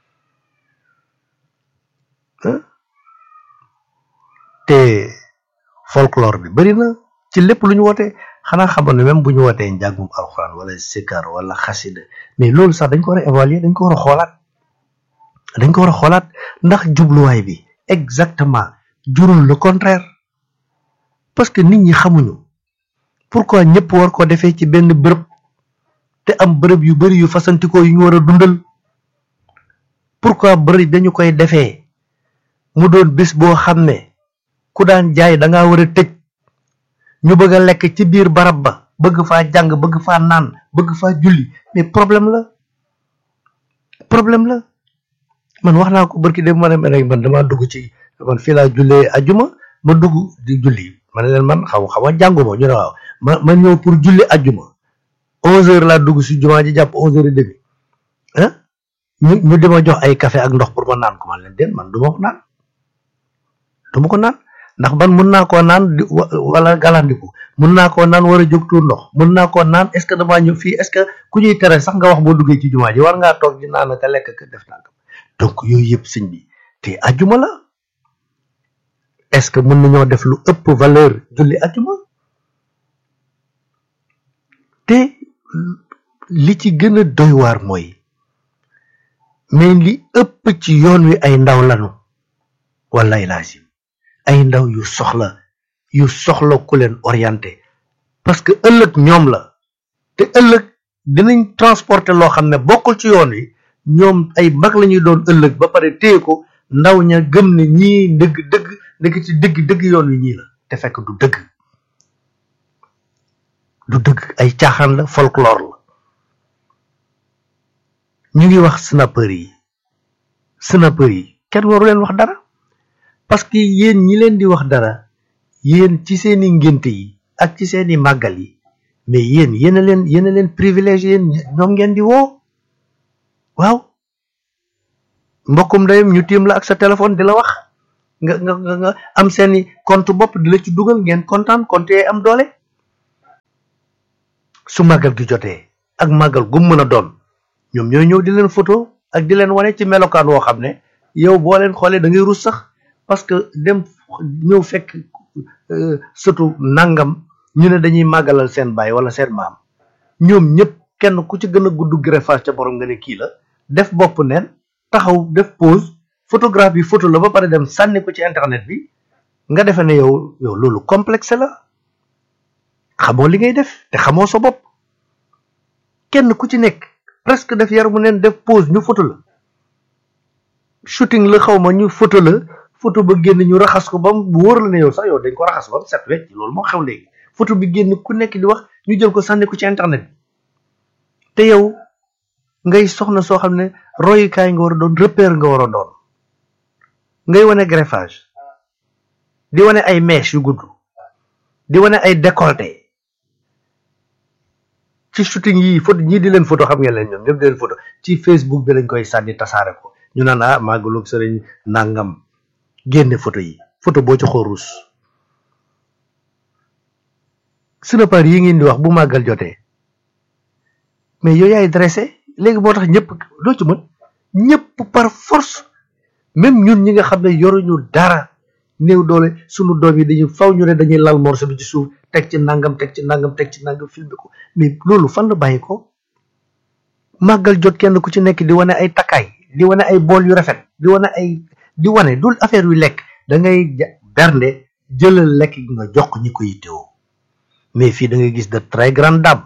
Speaker 1: te folklore bi bari na ci lépp lu ñu woote xanaa xamoon ne même bu ñu wootee njàngum alxuraan wala sikar wala xasida mais loolu sax dañ ko war a évaluer dañ ko war a xoolaat dañ ko war a xoolaat ndax jubluwaay bi exactement jurul le contraire parce que nit ñi xamuñu pourquoi ñëpp war ko defee ci benn bërëb te am bërëb yu bari yu fasantikoo yu ñu war a dundal pourquoi bërëb dañu koy defee mu doon bis boo xam ne ku daan jaay da ngaa war a tëj ñu bëgg a lekk ci biir barab ba bëgg faa jàng bëgg faa naan bëgg faa julli mais problème la problème la man wax naa ko barki dem ma ne man damaa dugg ci man fii laa jullee ajuma ma dugg di julli ma ne leen man xaw xaw a jànguma ñu ne waaw ma ma ñëw pour julli ajuma onze heures laa dugg si jumaa ji jàpp onze heures et demi ah ñu ñu dima jox ay café ak ndox pour ma naan ko man leen den man du ma ko naan du ma ko naan ndax ban mun naa koo naan di wala galandiku mun naa koo naan war a jóg tuur ndox mun naa koo naan est ce que damaa ñëw fii est ce que ku ñuy tere sax nga wax boo duggee ci jumaa ji war ngaa toog di naan ka lekk ka def nangam donc yooyu yëpp sëñ bi te ajuma la est ce que mën nañoo def lu ëpp valeur julli ajuma te li ci gën a doy waar mooy mais li ëpp ci yoon wi ay ndaw lanu wallaay lazim ay ndaw yu soxla yu soxla ku leen orienté parce que ëllëg ñoom la te ëllëg dinañ transporter loo xam ne bokkul ci yoon wi ñoom ay mag la ñuy doon ëllëg ba pare téye ko ndaw ña gëm ne ñii dëgg dëgg dëgg ci dëgg dëgg yoon wi ñii la te fekk du dëgg du dëgg ay caaxaan la folklore la ñu ngi wax snapper yi snapper yi kenn waru leen wax dara parce que yéen ñi leen di wax dara yéen ci seeni ngénte yi ak ci seeni màggal yi mais yéen yéen a leen yéen a leen privilège yéen ñoom ngeen di woo waaw mbokkum ndeyam ñu tiim la ak sa téléphone di la wax nga nga nga am seeni compte bopp di la ci dugal ngeen kontaan compte yee am doole su màggal gi jotee ak màggal gu mën a doon ñoom ñooy ñëw di leen photo ak di leen wane ci melokaan woo xam ne yow boo leen xoolee da ngay rus sax parce que dem ñëw fekk surtout nangam ñu ne dañuy màggalal seen baay wala seen maam ñoom ñëpp kenn ku ci gën a gudd greffage ca borom nga ne kii la def bopp neen taxaw def pause photographe bi photo la ba pare dem sànni ko ci internet bi nga defe ne yow yow loolu complexe la xamoo li ngay def te xamoo sa bopp kenn ku ci nekk presque def yaramu neen def pause ñu photo la shooting la xaw ma ñu photo la photo ba génn ñu raxas ko ba mu wóor la ne yow sax yow dañ ko raxas ba mu set wecc loolu moo xew léegi photo bi génn ku nekk di wax ñu jël ko sànni ko ci internet bi te yow ngay soxna soo xam ne royukaay nga war a doon repère nga war a doon ngay wane greffage di wane ay mèches yu gudd di wane ay décolleté ci shooting yi photo ñii di leen photo xam ngeen leen ñoom ñëpp di leen photo ci Facebook bi lañ koy sànni tasaare ko ñu naan ah màggalug sëriñ nangam génne photo yi photo boo ci xoorus sunapar yi ngeen di wax bu màggal jotee mais yooyu yaay dressé léegi moo tax ñëpp doo ci mën ñëpp par force même ñun ñi nga xam ne yoruñu dara néew doole sunu doom yi dañuy faw ñu ne dañuy lal morceau bi ci suuf teg ci nangam teg ci nangam teg ci nangam filmé ko mais loolu fan la bàyyi ko màggal jot kenn ku ci nekk di wane ay takkaay di wane ay bool yu rafet di wane ay di wane dul affaire yu lekk da ngay bernde jëlal lekk gi nga jox ñi ko yittewoo mais fii da ngay gis de très grande dame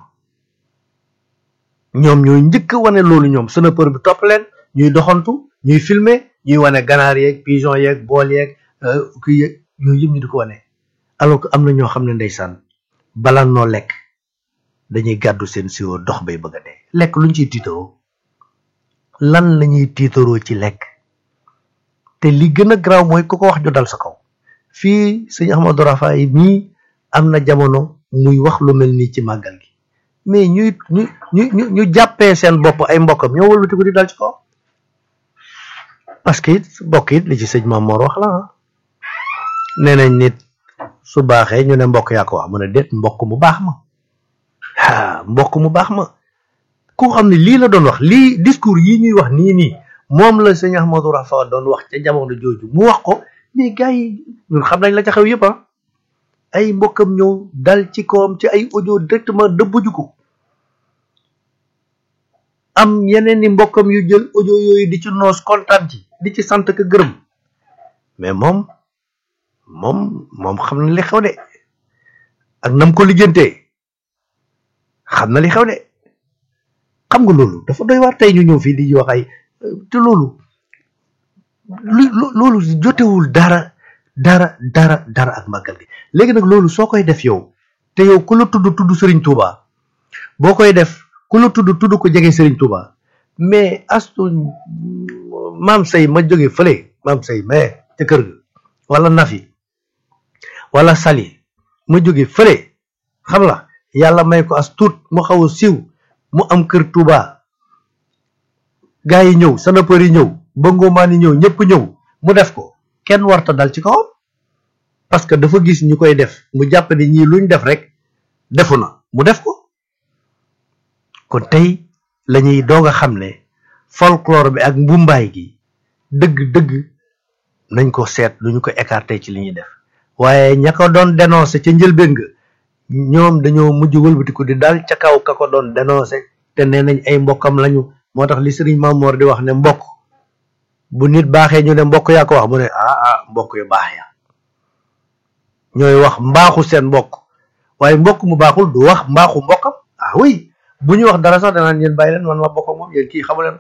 Speaker 1: ñoom ñooy njëkk a wane loolu ñoom snapper bi topp leen ñuy doxantu ñuy filmer ñuy wane ganaar yeeg pigeon yeeg bool yeeg kii yeeg yooyu yëpp ñu di ko wane alors que am na ñoo xam ne ndeysaan bala noo lekk dañuy gàddu seen siwo dox bay bëgg a dee lekk luñ ciy tiitaroo lan lañuy tiitaroo ci lekk te li gën a garaaw mooy ku ko wax ñu dal sa kaw fii sëñ Ahmadou Rafaay mii am na jamono muy wax lu mel nii ci màggal gi mais ñuy ñu ñu ñu jàppee seen bopp ay mbokkam ñoo wëlbati ko di dal ci kaw parce que it mbokk it li ci sëñ Mamoor wax la nee nañ nit su baaxee ñu ne mbokk yaa ko wax mu ne déet mbokk mu baax ma ah mbokk mu baax ma ku xam ne lii la doon wax lii discours yi ñuy wax nii nii moom la sëñ Ahmadou Rafa doon wax ca jamono jooju mu wax ko mais gars yi ñun xam nañ la ca xew yëpp ah ay mbokkam ñëw dal ci kawam ci ay audio directement dëbbuju ko am yeneen ni mbokkam yu jël audio yooyu di ci noos kontaan ci di ci sant ka gërëm mais moom moom moom xam na li xew de ak nam ko lijjantee xam na li xew de xam nga loolu dafa doy waar tey ñu ñëw fii di wax ay te loolu lu loolu jotewul dara dara dara dara ak màggal gi léegi nag loolu soo koy def yow te yow ku la tudd tudd Serigne Touba boo koy def ku la tudd tudd ko jege Serigne Touba mais astu maam say ma jóge fële maam say mais ca kër ga wala Nafi wala Sali ma jóge fële xam la yàlla may ko as tuut mu xaw a siiw mu am kër Touba gaa yi ñëw sanapër yi ñëw bëngoomaan yi ñëw ñëpp ñëw mu def ko kenn warta dal ci kawam parce que dafa gis ñu koy def mu jàpp ne ñii luñ def rek defu na mu def ko kon tey lañuy doog a xam ne folklore bi ak mbumbaay gi dëgg-dëgg nañ ko seet lu ñu ko écarté ci li ñuy def waaye ña ko doon dénoncé ca njëlbéen nga ñoom dañoo mujj wëlbatiku di dal ca kaw ka ko doon dénoncé te nee nañ ay mbokkam lañu moo tax li sëriñ Mamoor di wax ne mbokk bu nit baaxee ñu ne mbokk yaa ko wax mu ne ah ah mbokk yu baax ya ñooy wax mbaaxu seen mbokk waaye mbokk mu baaxul du wax mbaaxu mbokkam ah oui bu ñu wax dara sax danaan yéen bàyyi leen man ma bokk moom yéen kii xamu leen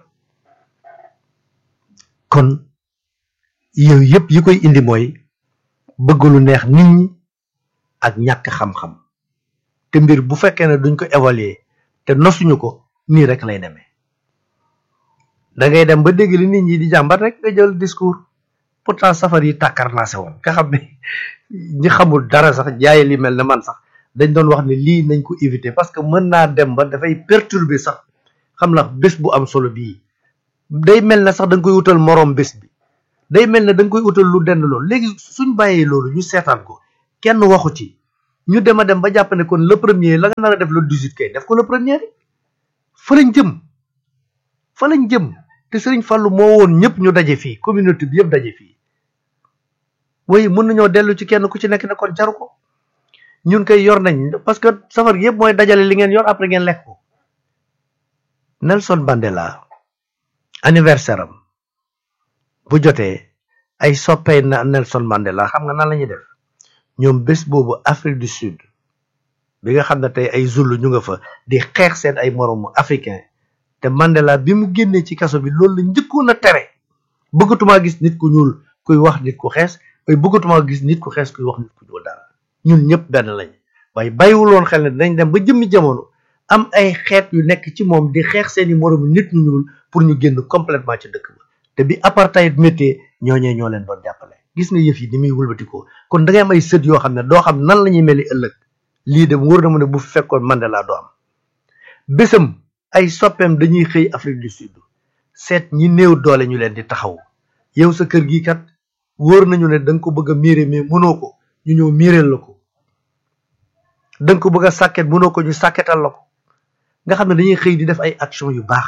Speaker 1: kon yooyu yëpp yi koy indi mooy bëgg lu neex nit ñi ak ñàkk xam-xam te mbir bu fekkee ne duñ ko évaluer te nosuñu ko nii rek lay demee da ngay dem ba dégg li nit ñi di jàmbat rek nga jël discours pourtant safar yi tàkkar naa se woon nga xam ne ñi xamul dara sax jaay li mel ne man sax dañ doon wax ne lii nañ ko éviter parce que mën naa dem ba dafay perturber sax xam la bés bu am solo bii day mel ne sax da nga koy wutal moroom bés bi day mel ne da nga koy wutal lu dend loolu léegi suñ bàyyee loolu ñu seetaan ko kenn waxu ci ñu dem a dem ba jàpp ne kon le premier la nga nar a def le 18 kay def ko le premier fa lañ jëm fa lañ jëm te Sëriñ Fallu moo woon ñëpp ñu daje fii communauté bi yëpp daje fii waaye mën nañoo dellu ci kenn ku ci nekk ne kon jaru ko ñun koy yor nañ parce que safar gi yëpp mooy dajale li ngeen yor après ngeen lekk ko Nelson Mandela anniversaire am bu jotee ay soppee na Nelson Mandela xam nga nan la ñuy def ñoom bés boobu Afrique du Sud bi nga xam ne tey ay Zulu ñu nga fa di xeex seen ay moroomu africain te Mandela bi mu génnee ci kaso bi loolu la njëkkoon a tere bëggatumaa gis nit ku ñuul kuy wax nit ku xees waaye bëggatumaa gis nit ku xees kuy wax nit ku ñuul dara ñun ñëpp benn lañ waaye bàyyiwuloon xel ne dinañ dem ba jëmmi jamono am ay xeet yu nekk ci moom di xeex seeni moroomu nit ñu ñuul pour ñu génn complètement ci dëkk ba te bi apartheid méttee ñooñee ñoo leen doon jàppale gis nga yëf yi ni muy wëlbatikoo kon da ngay am ay sët yoo xam ne doo xam nan la ñuy meli ëllëg lii de wóor na mu ne bu fekkoon Mandela doo am bésam ay soppeem dañuy xëy Afrique du Sud seet ñi néew doole ñu leen di taxaw yow sa kër gi kat wóor nañu ne da nga ko bëgg a miire mais mënoo ko ñu ñëw miireel la ko da nga ko bëgg a sàkket mënoo ko ñu sàkketal la ko nga xam ne dañuy xëy di def ay action yu baax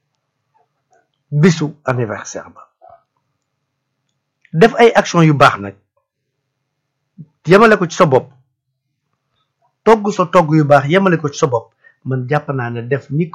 Speaker 1: bisu anniversaire ba def ay action yu baax nag yemale ko ci sa bopp togg sa togg yu baax yemale ko ci sa bopp man jàpp naa ne def ni